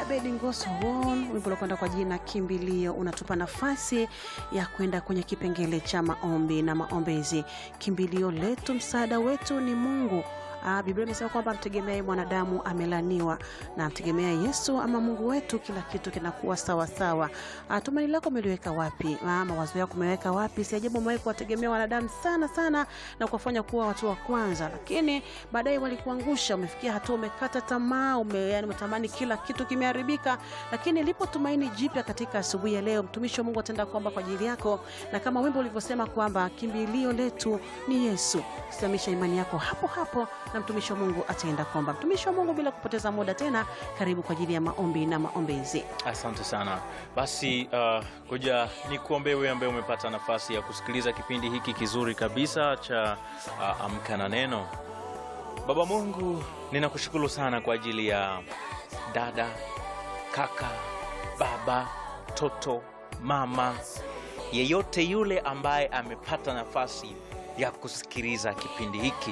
Abedi Ngoso Won, wimbo unakwenda kwa jina Kimbilio, unatupa nafasi ya kwenda kwenye kipengele cha maombi na maombezi. Kimbilio letu, msaada wetu ni Mungu. Ah, Biblia imesema kwamba mtegemee mwanadamu amelaniwa, na mtegemea Yesu ama Mungu wetu, kila kitu kinakuwa sawa sawa. Ah, tumaini lako umeliweka wapi? Ah, mawazo yako umeweka wapi? Si ajabu umewahi kuwategemea wanadamu sana sana na kuwafanya kuwa watu wa kwanza, lakini baadaye walikuangusha. Umefikia hatua umekata tamaa, ume, yani umetamani kila kitu kimeharibika, lakini lipo tumaini jipya katika asubuhi ya leo. Mtumishi wa Mungu atenda kuomba kwa ajili yako, na kama wimbo ulivyosema kwamba kimbilio letu ni Yesu. Simamisha imani yako hapo hapo na mtumishi wa Mungu ataenda kuomba. Mtumishi wa Mungu, bila kupoteza muda tena, karibu kwa ajili ya maombi na maombezi. Asante sana. Basi uh, kuja ni kuombee wewe ambaye umepata nafasi ya kusikiliza kipindi hiki kizuri kabisa cha uh, Amka na Neno. Baba Mungu, ninakushukuru sana kwa ajili ya dada, kaka, baba, toto, mama, yeyote yule ambaye amepata nafasi ya kusikiliza kipindi hiki.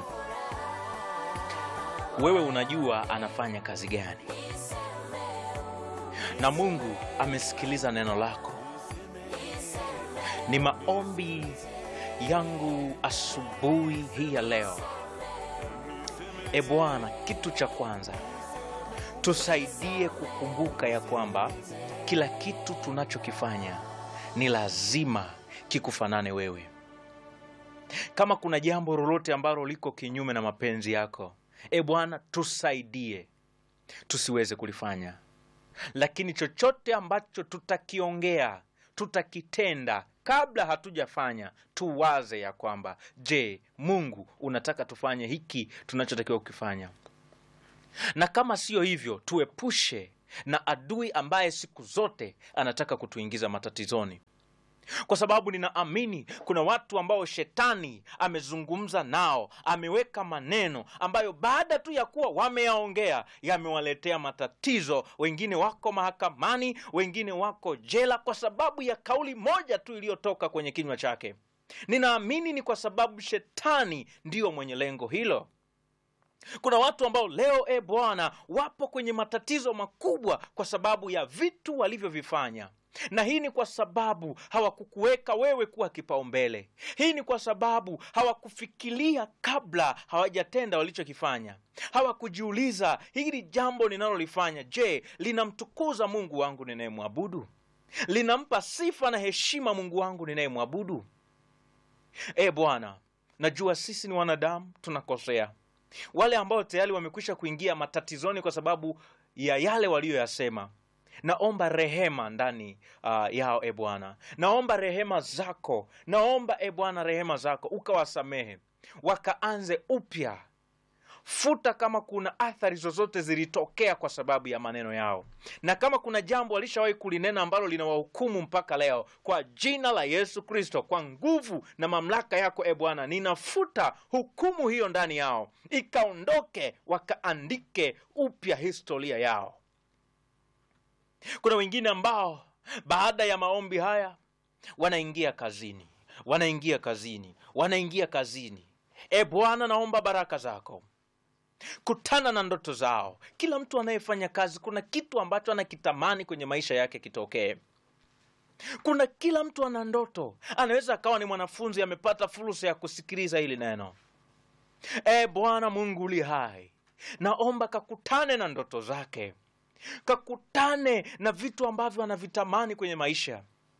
Wewe unajua anafanya kazi gani, na Mungu amesikiliza neno lako. Ni maombi yangu asubuhi hii ya leo, e Bwana, kitu cha kwanza tusaidie kukumbuka ya kwamba kila kitu tunachokifanya ni lazima kikufanane wewe. Kama kuna jambo lolote ambalo liko kinyume na mapenzi yako, e Bwana, tusaidie tusiweze kulifanya, lakini chochote ambacho tutakiongea, tutakitenda kabla hatujafanya, tuwaze ya kwamba je, Mungu unataka tufanye hiki tunachotakiwa kukifanya, na kama siyo hivyo, tuepushe na adui ambaye siku zote anataka kutuingiza matatizoni kwa sababu ninaamini kuna watu ambao shetani amezungumza nao, ameweka maneno ambayo baada tu ya kuwa wameyaongea yamewaletea matatizo. Wengine wako mahakamani, wengine wako jela kwa sababu ya kauli moja tu iliyotoka kwenye kinywa chake. Ninaamini ni kwa sababu shetani ndiyo mwenye lengo hilo. Kuna watu ambao leo e Bwana, wapo kwenye matatizo makubwa kwa sababu ya vitu walivyovifanya na hii ni kwa sababu hawakukuweka wewe kuwa kipaumbele. Hii ni kwa sababu hawakufikiria kabla hawajatenda walichokifanya. Hawakujiuliza, hili jambo ninalolifanya, je, linamtukuza Mungu wangu ninayemwabudu? Linampa sifa na heshima Mungu wangu ninayemwabudu? E Bwana, najua sisi ni wanadamu, tunakosea. Wale ambao tayari wamekwisha kuingia matatizoni kwa sababu ya yale waliyoyasema naomba rehema ndani uh, yao e Bwana, naomba rehema zako, naomba e Bwana rehema zako ukawasamehe, wakaanze upya. Futa kama kuna athari zozote zilitokea kwa sababu ya maneno yao, na kama kuna jambo walishawahi kulinena ambalo linawahukumu mpaka leo, kwa jina la Yesu Kristo, kwa nguvu na mamlaka yako e Bwana, ninafuta hukumu hiyo ndani yao, ikaondoke, wakaandike upya historia yao. Kuna wengine ambao baada ya maombi haya wanaingia kazini, wanaingia kazini, wanaingia kazini. E Bwana, naomba baraka zako, kutana na ndoto zao. Kila mtu anayefanya kazi, kuna kitu ambacho anakitamani kwenye maisha yake kitokee. Kuna kila mtu ana ndoto, anaweza akawa ni mwanafunzi amepata fursa ya kusikiliza hili neno. E Bwana Mungu uli hai, naomba kakutane na ndoto zake kakutane na vitu ambavyo anavitamani kwenye maisha.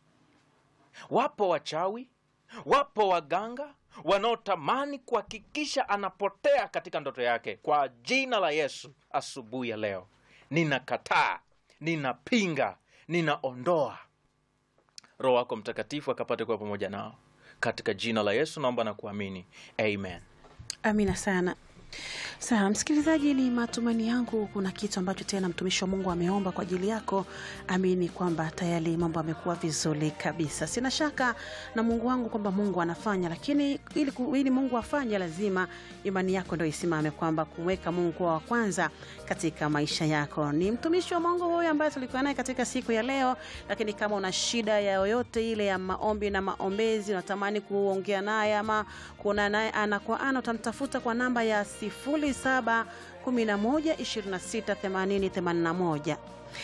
Wapo wachawi, wapo waganga wanaotamani kuhakikisha anapotea katika ndoto yake. Kwa jina la Yesu, asubuhi ya leo ninakataa, ninapinga, ninaondoa. Roho wako Mtakatifu akapate kuwa pamoja nao katika jina la Yesu, naomba na kuamini, amen. Amina sana. Sawa msikilizaji, ni matumaini yangu kuna kitu ambacho tena mtumishi wa Mungu ameomba kwa ajili yako. Amini kwamba tayari mambo amekuwa vizuri kabisa. Sina shaka na Mungu wangu kwamba Mungu anafanya, lakini ili, ili Mungu afanye lazima imani yako ndio isimame, kwamba kumweka Mungu kuwa wa kwanza katika maisha yako. Ni mtumishi wa Mungu huyu ambaye tulikuwa naye katika siku ya leo, lakini kama una shida ya yoyote ile ya maombi na maombezi, unatamani kuongea naye ama kuona naye ana kwa ana, utamtafuta kwa namba ya 0711268081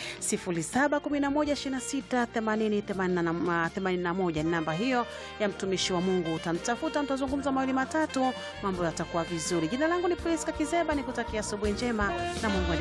0711268081 ni namba hiyo ya mtumishi wa Mungu. Utamtafuta, mtazungumza mawili matatu, mambo yatakuwa vizuri. Jina langu ni Priska Kizeba, nikutakia asubuhi njema na Mungu